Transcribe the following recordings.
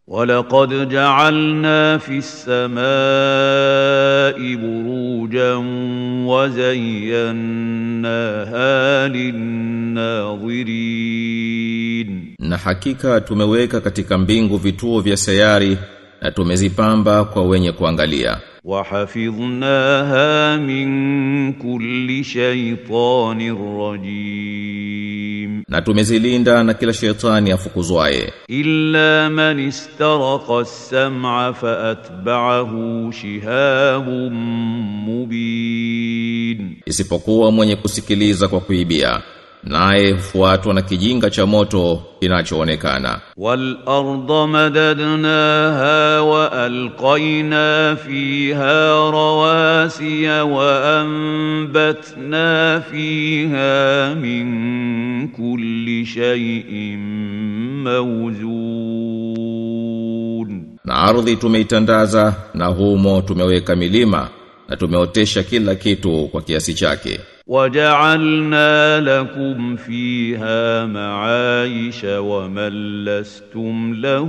ولقد جعلنا في السماء بروجا وزيناها للناظرين Na hakika tumeweka katika mbingu vituo vya sayari na tumezipamba kwa wenye kuangalia. وحفظناها من كل شيطان رجيم Na tumezilinda na kila shetani afukuzwaye. إلا من استرق السمع فأتبعه شهاب مبين Isipokuwa mwenye kusikiliza kwa kuibia. Naye hufuatwa na kijinga cha moto kinachoonekana. والأرض مددناها وألقينا فيها رواسي وأنبتنا فيها من كل شيء موزون Na ardhi tumeitandaza na humo tumeweka milima na tumeotesha kila kitu kwa kiasi chake. وجعلنا لكم فيها معايش ومن لستم له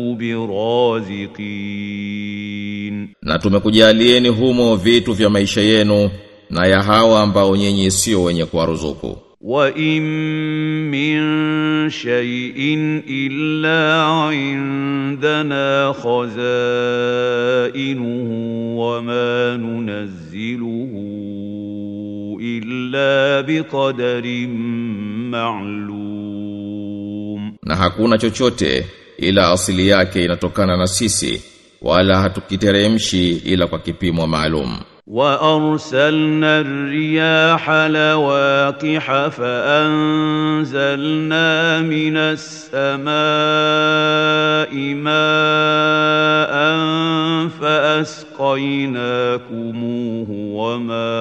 برازقين Na tumekujalieni humo vitu vya maisha yenu na ya hawa ambao nyinyi sio wenye kuwaruzuku. وإن من شيء إلا عندنا خزائنه وما ننزله إلا بقدر معلوم Na hakuna chochote ila asili yake inatokana na sisi wala hatukiteremshi ila kwa kipimo maalum. وأرسلنا الرياح لواقح فأنزلنا من السماء ماء فأسقيناكموه وما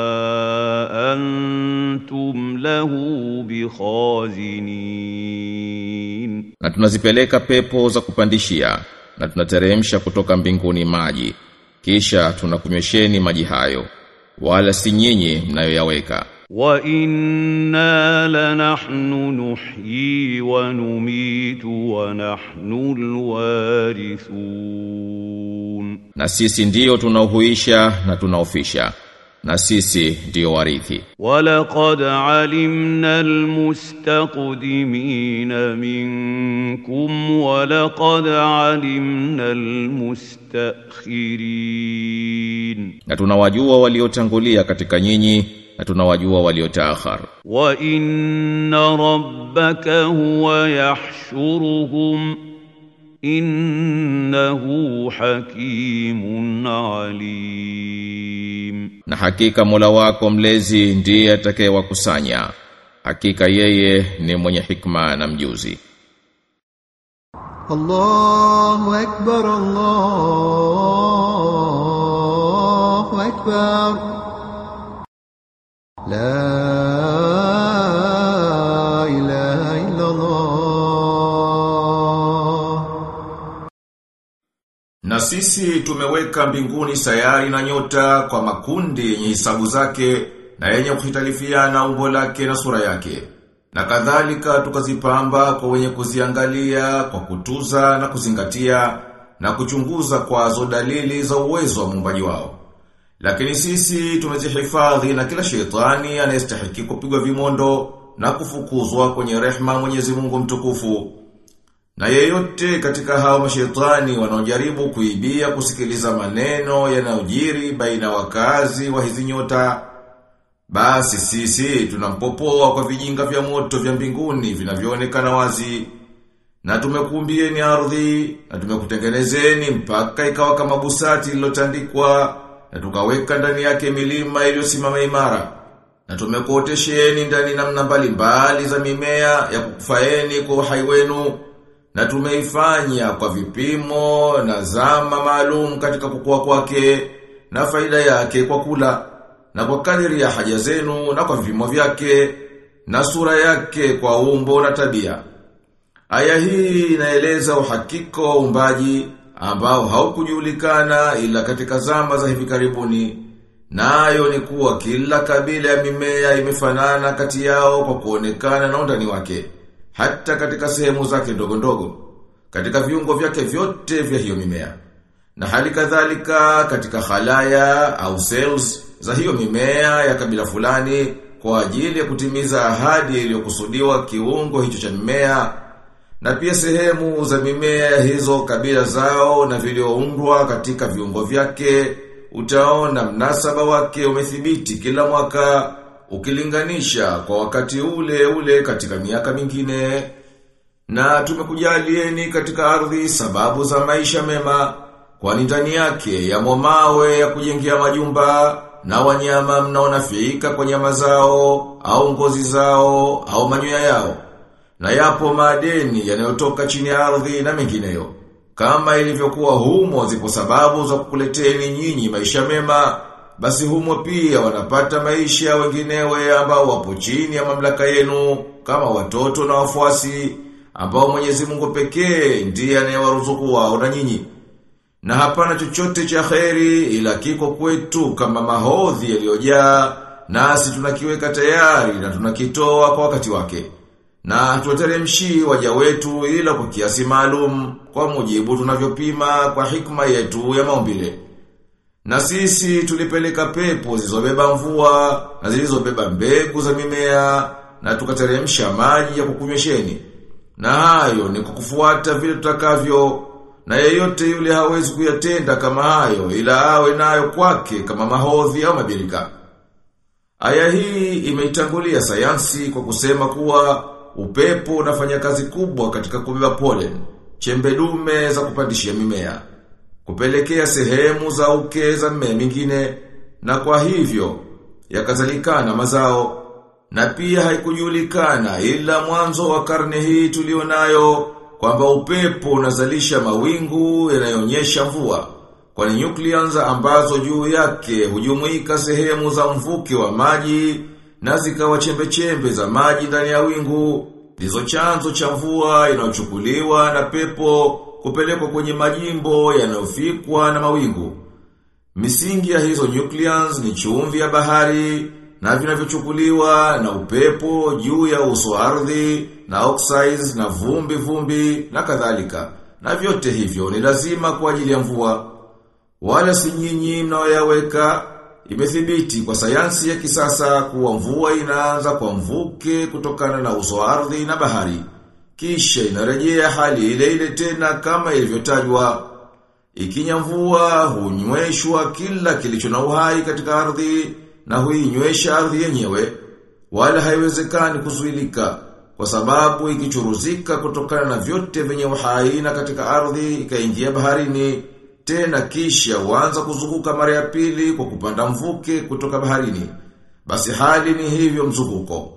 أنتم له بخازنين Na tunazipeleka pepo za kupandishia na tunateremsha kutoka mbinguni maji. Kisha tunakunywesheni maji hayo. Wala si nyinyi mnayoyaweka. وإنا لنحن نحيي ونميت ونحن الوارثون Na sisi ndiyo tunaohuisha na tunaofisha. Na sisi ndiyo warithi. ولقد علمنا المستقدمين منكم ولقد علمنا المستأخرين Na tunawajua waliotangulia katika nyinyi na tunawajua waliotaakhar. وإن ربك هو يحشرهم إنه حكيم عليم Na hakika Mola wako mlezi ndiye atakayewakusanya. Hakika yeye ni mwenye hikma na mjuzi. الله أكبر الله أكبر لا إله إلا الله Na sisi tumeweka mbinguni sayari na nyota kwa makundi yenye hisabu zake na yenye kuhitalifiana umbo lake na sura yake. Na kadhalika tukazipamba kwa wenye kuziangalia kwa kutuza na kuzingatia na kuchunguza kwazo dalili za uwezo wa muumbaji wao. Lakini sisi tumezihifadhi na kila shetani anayestahiki kupigwa vimondo na kufukuzwa kwenye rehma Mwenyezi Mungu mtukufu. Na yeyote katika hao mashetani wanaojaribu kuibia kusikiliza maneno yanayojiri baina wakazi wa hizi nyota basi sisi tunampopoa kwa vijinga vya moto vya mbinguni vinavyoonekana wazi na tumekuumbieni ardhi na tumekutengenezeni mpaka ikawa kama busati lilotandikwa na tukaweka ndani yake milima iliyosimama imara na tumekuotesheni ndani namna mbalimbali za mimea ya kukufaeni kwa uhai wenu na tumeifanya kwa vipimo na zama maalum katika kukua kwake na faida yake kwa kula na kwa kadiri ya haja zenu na kwa vipimo vyake na sura yake kwa umbo na tabia. Aya hii inaeleza uhakika wa uumbaji ambao haukujulikana ila katika zama za hivi karibuni. Nayo ni kuwa kila kabila ya mimea imefanana kati yao kwa kuonekana na undani wake, hata katika sehemu zake ndogo ndogo. katika viungo vyake vyote vya hiyo mimea. Na hali kadhalika katika khalaya au cells za hiyo mimea ya kabila fulani kwa ajili ya kutimiza ahadi iliyokusudiwa kiungo hicho cha mimea na pia sehemu za mimea hizo kabila zao na vilioundwa katika viungo vyake utaona mnasaba wake umethibiti kila mwaka ukilinganisha kwa wakati ule ule katika miaka mingine na tumekujalieni katika ardhi sababu za maisha mema kwani ndani yake yamo mawe ya kujengea majumba na wanyama mnaonafika kwa nyama zao au ngozi zao au manyoya yao na yapo madeni yanayotoka chini ya ardhi na mengineyo kama ilivyokuwa humo zipo sababu za kukuleteni nyinyi maisha mema basi humo pia wanapata maisha wenginewe ambao wapo chini ya mamlaka yenu kama watoto na wafuasi ambao Mwenyezi Mungu pekee ndiye anayewaruzuku wao na nyinyi na hapana chochote cha kheri ila kiko kwetu kama mahodhi yaliyojaa nasi tunakiweka tayari na tunakitoa kwa wakati wake. Na tuwateremshi waja wetu ila kwa kiasi maalum kwa mujibu tunavyopima kwa hikma yetu ya maumbile. Na sisi tulipeleka pepo zilizobeba mvua na zilizobeba mbegu za mimea na tukateremsha maji ya kukunywesheni. Na hayo ni kukufuata vile tutakavyo na yeyote yule hawezi kuyatenda kama hayo ila awe nayo kwake kama mahodhi au mabirika. Aya hii imeitangulia sayansi kwa kusema kuwa upepo unafanya kazi kubwa katika kubeba pollen, chembe dume za kupandishia mimea, kupelekea sehemu za uke za mmea mingine na kwa hivyo yakazalikana mazao na pia haikujulikana ila mwanzo wa karne hii tulionayo kwamba upepo unazalisha mawingu yanayonyesha mvua kwani nucleons ambazo juu yake hujumuika sehemu za mvuke wa maji na zikawa chembe-chembe za maji ndani ya wingu ndizo chanzo cha mvua inayochukuliwa na pepo kupelekwa kwenye majimbo yanayofikwa na mawingu misingi ya hizo nucleons ni chumvi ya bahari na vinavyochukuliwa na upepo juu ya uso ardhi na oxides na vumbi vumbi na kadhalika. Na vyote hivyo ni lazima kwa ajili ya mvua. Wala si nyinyi mnaoyaweka imethibiti kwa sayansi ya kisasa kuwa mvua inaanza kwa mvuke kutokana na uso ardhi na bahari. Kisha inarejea hali ile ile tena kama ilivyotajwa. Ikinya mvua hunyweshwa kila kilicho na uhai katika ardhi na huinywesha ardhi yenyewe wala haiwezekani kuzuilika kwa sababu ikichuruzika kutokana na vyote vyenye uhai na katika ardhi ikaingia baharini tena kisha huanza kuzunguka mara ya pili kwa kupanda mvuke kutoka baharini basi hali ni hivyo mzunguko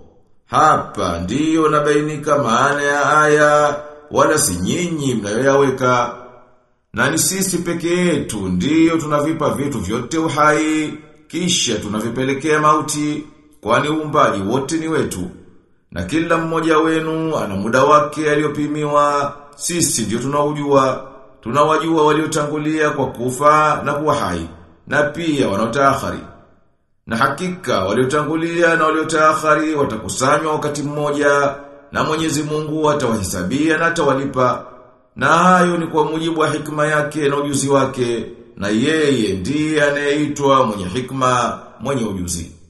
hapa ndiyo nabainika maana ya aya wala si nyinyi mnayoyaweka na ni sisi peke yetu ndiyo tunavipa vitu vyote uhai kisha tunavipelekea mauti kwani uumbaji wote ni wetu na kila mmoja wenu ana muda wake aliyopimiwa sisi ndio tunaujua tunawajua waliotangulia kwa kufa na kuwa hai na pia wanaotaakhari na hakika waliotangulia na waliotaakhari watakusanywa wakati mmoja na Mwenyezi Mungu atawahisabia na atawalipa na hayo ni kwa mujibu wa hikma yake na ujuzi wake na yeye ndiye anayeitwa mwenye hikma mwenye ujuzi